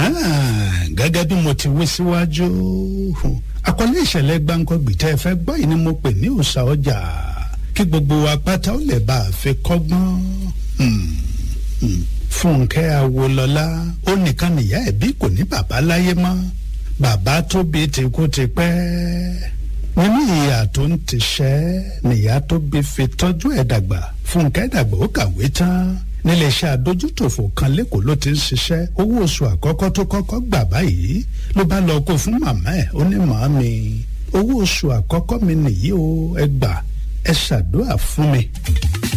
gẹ́gẹ́ bí mo ti wí síwájú àkọlé ìṣẹ̀lẹ̀ gbáǹkọ́gbì tẹ́ ẹ fẹ́ gbọ́ yìí ni mo pè ní òòṣà ọjà kí gbogbo wa pátá ó lè bá a fi kọ́gbọ́n fúnkẹ́ awolọ́lá ó nìkan nìyá ẹ̀ bí kò ní bàbá láyé mọ́ bàbá tó bí ti kú ti pẹ́ nínú ìyá tó ń tiṣẹ́ nìyá tó bí fi tọ́jú ẹ̀ dàgbà fúnkẹ́ dàgbà ó kàwé tán níléeṣẹ́ adójútòfò kan lẹ́kọ̀ọ́ ló ti ń ṣiṣẹ́ owó oṣù àkọ́kọ́ tó kọ́kọ́ gbà báyìí ló bá lọ kó fún màmá ẹ̀ ó ní màámi owó oṣù àkọ́kọ́ mi nìyí o ẹ gbà ẹ ṣàdúrà fún mi.